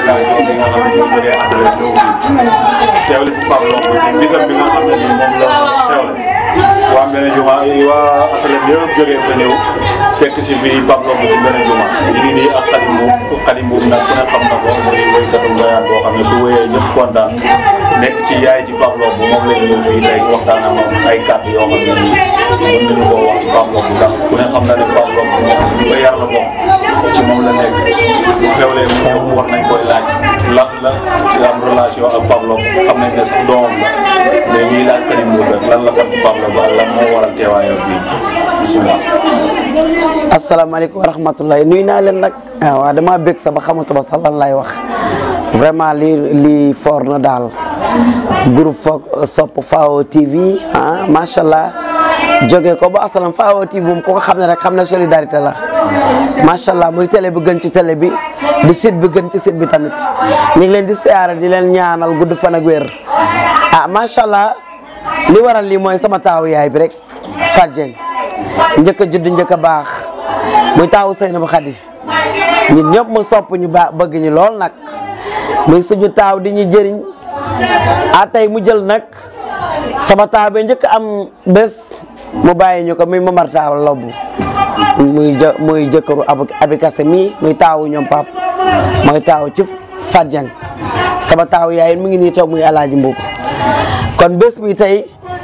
délégation bi nga xam ne ñoo jógee assuré ñëw fii teewle ci Pape Lô ci bisam bi nga xam ne nii moom la teewle waa Mbene Juma waa assuré yëpp jógee fa ñëw fekk si fii Pape Lô ci Mbene Juma ñu ngi nii ak Xadim Mbuub Xadim Mbuub nag ku ne xam na ko muy woykatu ngoyaan boo xam ne su wéyee ñëpp kontaan nekk ci yaay ci Pape Lô bu moom lañ ñëw fii tey waxtaan ak moom ay kàddu yoo xam ne nii mën nañu koo wax ci Pape Lô bu ndax ku ne xam na ne Pape Lô bu moom ñu ko yar la bokk ci moom la nekk bu xewlee mu ñëw war nañ koy laaj lan la ci am relation ak Pape Lô xam nañ ne sax doomam la mais ñuy laaj Xadim Mbuub rek lan la kon ci Pape Lô ba lan moo waral teewaayam fii bisimilah. asalaamaaleykum wa rahmatulah nuyu naa leen nag waaw damaa bëgg sa ba xamatuma sax lan lay wax vraiment lii lii foor na daal groupe foog sopp Fao TV ah macha allah jóge ko ba asalam Fao TV moom ku ko xam ne rek xam ne solidarité la macha allah muy télé bi gën ci télé bi di site bi gën ci site bi tamit ñu ngi leen di siyaare di leen ñaanal gudd fan ak wér ah macha allah li waral lii mooy sama taawu yaay bi rek Fatou Dieng njëkk a judd njëkk a baax muy taawu Seynabou Khady ñun ñëpp mu sopp ñu baax bëgg ñu lool nag muy suñu taaw di ñu jëriñ a tey mu jël nag sama taaw bi njëkk am bés mu bàyyi ñu ko muy Momar Taaw Lobbu muy jë muy jëkkëru ab abikase mi muy taawu ñoom pap mooy taaw ci Fatou Dieng sama taaw yaay mu ngi nii toog muy alaaji mbuub kon bés bi tey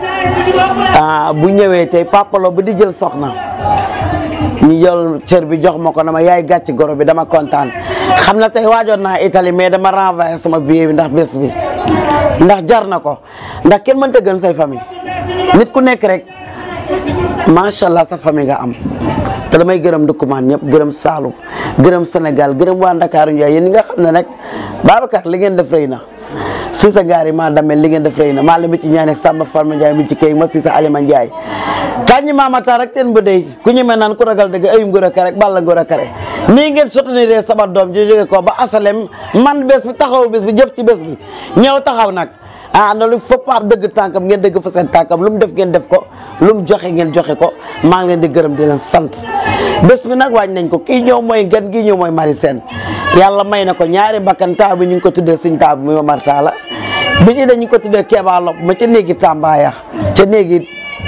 bu ñëwee tey Papa Lô bu di jël soxna ñu jël cër bi jox ma ko dama yaay gàcc goro bi dama kontaan xam na tey waajoon naa Italie mais dama renvoyé sama billet bi ndax bés bi ndax jar na ko ndax kenn mënta gën say famille nit ku nekk rek macha allah sa famille nga am te damay gërëm dëkkumaan ñëpp gërëm Saloum gërëm Sénégal gërëm waa Ndakaaru Ndiaye yéen ñi nga xam ne nag Babacar li ngeen def rëy na si sa gaar yi maa damel li ngeen def rëy na maa la mi ci ñaan ak Samba Farma Ndiaye mi ci kay ma si sa Alima Ndiaye kañ ñi maamata rek teen ba dey ku ñemee naan ku ragal dëgg ayum ngor a kare balla ngor a kare nii ngeen soutenir sama doom ji jóge ko ba asalem man bés bi taxaw bés bi jëf ci bés bi ñëw taxaw nag ah na lu fopp ab dëgg tànkam ngeen dëgg fa seen tànkam lu mu def ngeen def ko lu mu joxe ngeen joxe ko maa ngi leen di gërëm di leen sant bés bi nag wàññi nañ ko kii ñëw mooy gan gi ñëw mooy mari seen yàlla may na ko ñaari bakkan taa bi ñu ngi ko tuddee suñ taa bi muy Momar Talla bi ci dañu ko tuddee Kéba Lop ma ca néegi Tambaya ca néegi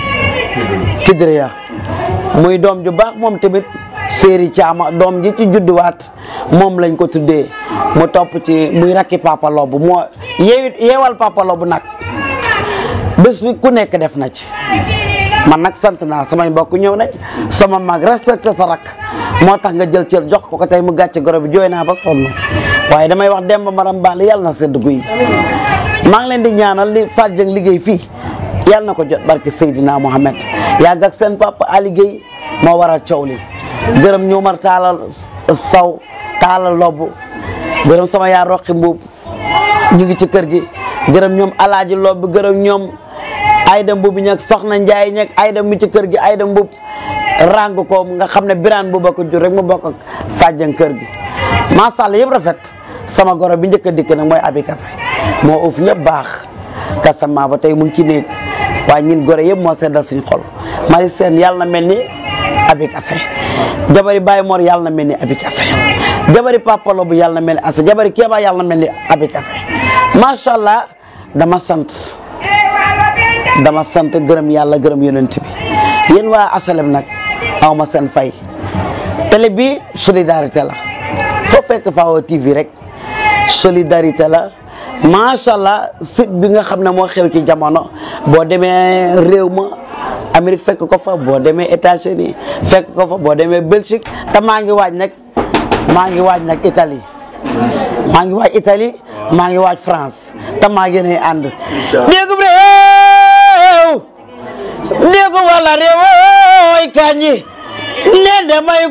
Kidriya muy doom ju baax moom tamit séeri caama doom ji ci judduwaat moom lañ ko tuddee mu topp ci muy rakki Papa Lô bu moo yeewi yeewal Papa Lô bu nag bés bi ku nekk def na ci man nag sant naa samay mbokk ñëw nañ sama mag respecté sa rak moo tax nga jël cër jox ko ko tey mu gàcce goro bi jooy naa ba sonn waaye damay wax demba maram baal yàlla na sedd guy maa ngi leen di ñaanal li Fatou Dieng liggéey fii yàlla na ko jot barke Seydina Mohamed yàgg ak seen papa Ali Guèye moo waral coow li gërëm ñu mar taalal saw taalal lobb gërëm sama yaa roqi mbuub ñu ngi ci kër gi gërëm ñoom alaaji lobb gërëm ñoom ayda mbuub ñag soxna njaay ñag ayda mu ci kër gi ayda mbuub ràng ko nga xam ne biraan bu ko jur rek mu bokk ak fàjjan kër gi macha allah yëpp rafet sama goro bi njëkk a dikk nag mooy abi kase moo uf ñëpp baax kasama ba tey mu ngi ci néeg waaye ñun gore yëpp moo seddal suñ xol mari seen yàlla na mel ni abi kase jabari Baye Mor yàlla na mel ni abi kase jabari Papa Lô bu yàlla na mel ni asa jabari Kéba yàlla na mel ni abi kase macha allah dama sant dama sant gërëm yàlla gërëm yonent bi yéen waa asalem nag aw ma seen fay télé bi solidarité la foo fekk Fao TV rek solidarité la macha allah site bi nga xam ne moo xew ci jamono boo demee réew ma Amérique fekk ko fa boo demee États-Unis fekk ko fa boo demee Belgique te maa ngi waaj nag maa ngi waaj nag Italie maa ngi waaj Italie maa ngi waaj France te maa ngi ne ànd déggum réew déggu wala réew ooy kañi ne damay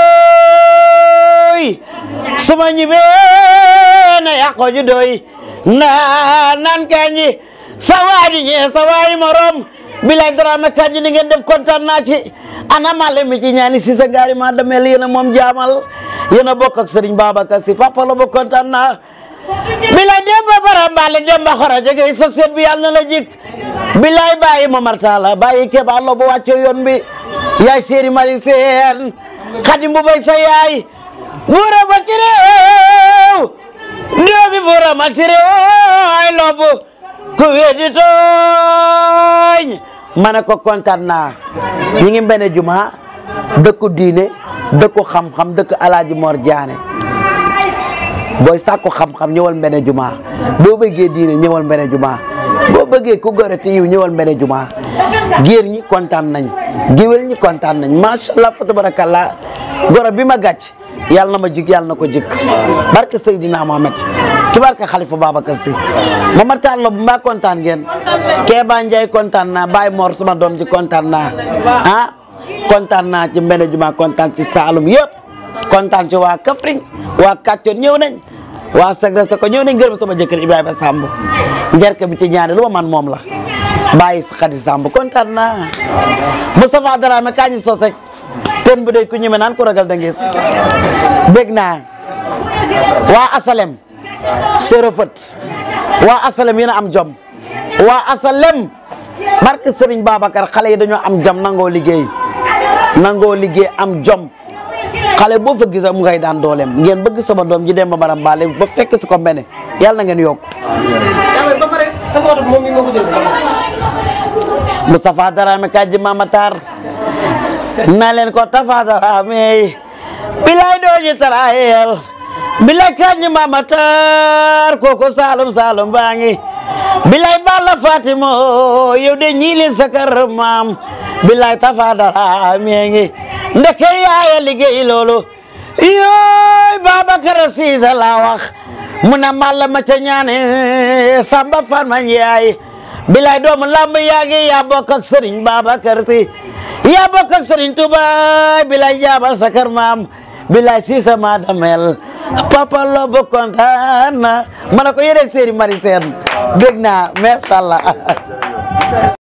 gooy suma ñibbee na yàqo ju doy naa naan kañi sa waadi ñee sa waay morom bilay drame kañi ni ngeen def kontaan naa ci ana male mi ci ñaani si sa ngaari ma damel yéen a moom jaamal yéen a bokk ak Serigne Babacar Sy Papa Lô ba kontaan naa bilay demba barambale demba xora jege sa seet bi yàlla na la jik bilay bàyyi Momar Talla bàyyi Kéba Lô bu wàcce yoon bi yaay séeri mari seen xadim bu bay sa yaay buura ba ci réew demal ci réew lobu ku weddi tooñ ma ne ko kontaan naa ñi ngi mbene juma dëkku diine dëkku xam-xam dëkk alaaji Mor Diané booy sàkku xam-xam ñëwal mbene juma boo bëggee diine ñëwal mbene juma boo bëggee ku gore te yiw ñëwal mbene juma géer ñi kontaan nañ géwél ñi kontaan nañ macha allah fa tabarakallah goro bi ma gàcc yàlla na ma jig yàlla na ko jik barke Seydina Mohamed ci barke Khalifa Babacar Sy Momar Talla bu mbaa kontaan ngeen Kéba Ndiaye kontaan naa Baye Mor sama doom ji kontaan naa ah kontaan naa ci mbene juma kontaan ci Saalum yëpp kontaan ci waa Kaffrine waa Kàccoor ñëw nañ waa Sagre sa ko ñëw nañ gërëm sama jëkkër Ibrahima Samb njerke bi ci ñaari lu ma man moom la bàyyi Xadi Samb kontaan naa Moustapha Dramé kaa ñu sos rek ten bu dee ku ñeme naan ko ragal da ngeen bég naa waa Asalem Serofët waa Asalem yéen a am jom waa Asalem barke Serigne Babacar xale yi dañoo am jom nangoo liggéey nangoo liggéey am jom xale boo fa gisa mu ngay daan dooleem ngeen bëgg sama doom ji dem ba maram baale ba fekk si ko mbene yàlla na ngeen yokk ba pare sa photo moom mi nga ko jël Moustapha Dramé kàjji Mama Tar na leen ko Tafa Dramé bilay dooji tarayel bilay kàjji Mama Tar koko Saalum Saalum baa ngi bilay Balla Fatimo yow de ñiili sa kër maam bilay Tafa Dramé ngi ndeke yaaya liggéey loolu yooy Babacar Cissé la wax mu na malla ma ca ñaane Samba Farma Ndiaye bilay doomu lamb yaa ngi yaa bokk ak Serigne Babacar Sy yaa bokk ak Serigne Touba bilay jaabal sa kër maam bilay Cissé ma damel papa lo bu kontaan na ma ne ko yéene séeri mari seen bég naa merci Allah